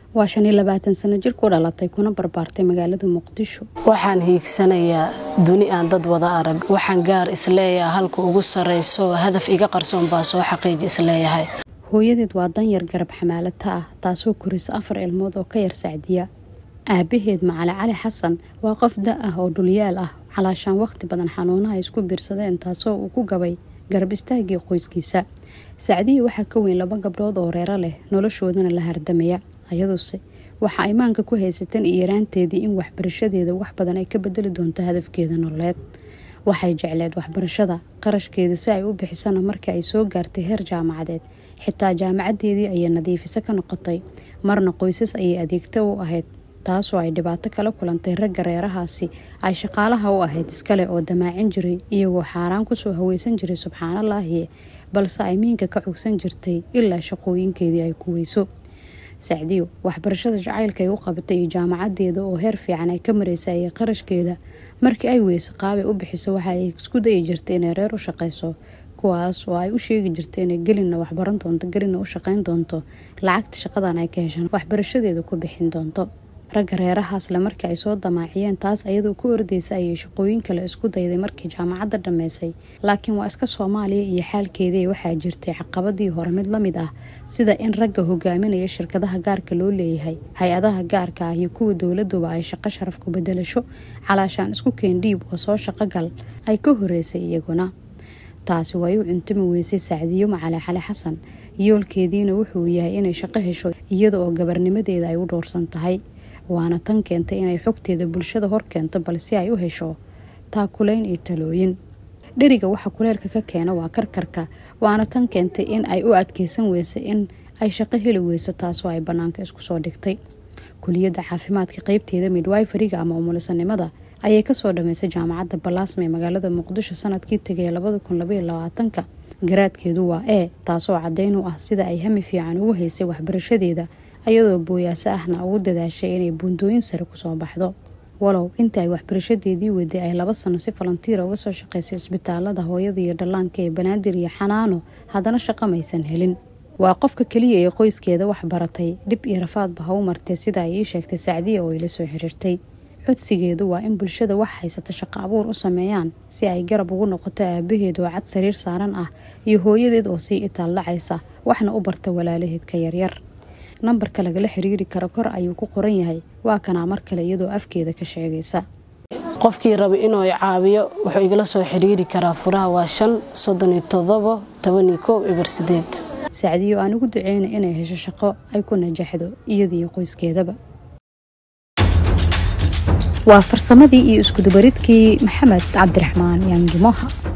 waa shan iyo labaatan sano jir ku dhalatay kuna barbaartay magaalada muqdisho waxaan hiigsanayaa duni aan dad wada arag waxaan gaar isleeyaha halka ugu sarrayso hadaf iga qarsoon baa soo xaqiiji isleeyahay hooyadeed waa danyar garab xamaalata ah taasoo korisa afar ilmood oo ka yar sacdiya aabaheed macali cali xasan waa qof da ah oo dhulyaal ah calaashaan waqti badan xanuunaha isku biirsadeen taasoo uu ku gabay garab istaagii qoyskiisa sacdiya waxaa ka weyn laba gabdhood oo reero leh noloshoodana la hardamaya ayaduse waxa ay maanka ku haysatan iyo yaraanteedii in waxbarashadeeda wax badan ay ka bedeli doonto hadafkeeda nololeed waxay jecleed waxbarashada qarashkeeda si ay u bixisana markii ay soo gaartay heer jaamacadeed xitaa jaamacadeedii ayay nadiifiso ka noqotay marna qoysas ayay adeegto u ahayd taasoo ay dhibaato kala kulantay ragga reerahaasi ay shaqaalaha u ahayd iskale oo damaacin jiray iyagoo xaaraan kusoo haweysan jiray subxaanallaahi balse ay miinka ka cogsan jirtay ilaa shaqooyinkeedii ay ku weyso sacdiyo waxbarashada jacaylka ay u qabatay iyo jaamacadeeda oo heer fiican ay ka mareysa ayay qarashkeeda markii ay weyso qaabay u bixiso waxa ay isku dayi jirtay inay reer u shaqeyso kuwaas oo ay u sheegi jirtay inay gelina waxbaran doonto gelina u shaqeyn doonto lacagta shaqadan ay ka heshaan waxbarashadeeda ku bixin doonto ragga reerahaasle markii ay soo damaaciyeen taas ayadoo ku ordeysa ayay shaqooyin kale isku dayday markii jaamacadda dhammeysay laakiin waa iska soomaaliya iyo xaalkeedii waxaa jirtay caqabadii hore mid la mid ah sida in ragga hogaaminaya shirkadaha gaarka loo leeyahay hay-adaha gaarka ah iyo kuwa dowladuba ay shaqo sharaf ku bedelasho calaashaan isku keendhiib oo soo shaqogal ay ka horeysay iyaguna taasi way u cuntami weysay sacdiyo macali cali xasan yoolkeediina wuxuu yahay inay shaqo hesho iyada oo gabarnimadeeda ay u dhowrsan tahay waana tan keentay inay xogteeda bulshada hor keento balse ay u hesho taakulayn iyo talooyin dheriga waxa kuleelka ka keena waa karkarka waana tan keentay in ay u adkeysan weysa in ay shaqo heli weyso taasoo ay banaanka isku soo dhigtay kuliyadda caafimaadka qeybteeda midwiferiga ama umulisanimada ayay kasoo dhameysay jaamacadda balaasma ee magaalada muqdisho sanadkii tegay labada kun labaiyo labaatanka garaadkeedu waa e taasoo caddeyn u ah sida ay hami fiican ugu haysay waxbarashadeeda ayadoo booyaaso ahna ugu dadaashay inay buundooyin sare kusoo baxdo walow inta ay waxbarashadeedii weday ay laba sano si falantiira uga soo shaqeysay isbitaalada hooyada iyo dhallaanka ee banaadir iyo xanaano haddana shaqo maysan helin waa qofka keliya ee qoyskeeda wax baratay dhib iyo rafaadba ha u martee sida ay ii sheegtay sacdiya oo ay la soo xiriirtay codsigeedu waa in bulshada wax haysata shaqo abuur u sameeyaan si ay garab ugu noqoto aabaheed oo cad sariir saaran ah iyo hooyadeed oo sii itaal dhacaysa waxna u barta walaalaheed ka yaryar nambarka lagala xiriiri karo kor ayuu ku qoran yahay waa kanaa mar kale iyadoo afkeeda ka sheegaysa qofkii raba inuu caawiyo wuxuu igala soo xiriiri karaa furaha waa shan soddon iyo todobo toban iyo koob eber sideed sacdiyo aan ugu duceyna inay hesho shaqo ay ku najaxdo iyadiiyo qoyskeedaba waa farsamadii iyo iskudubaridkii maxamed cabdiraxmaan yaangimoha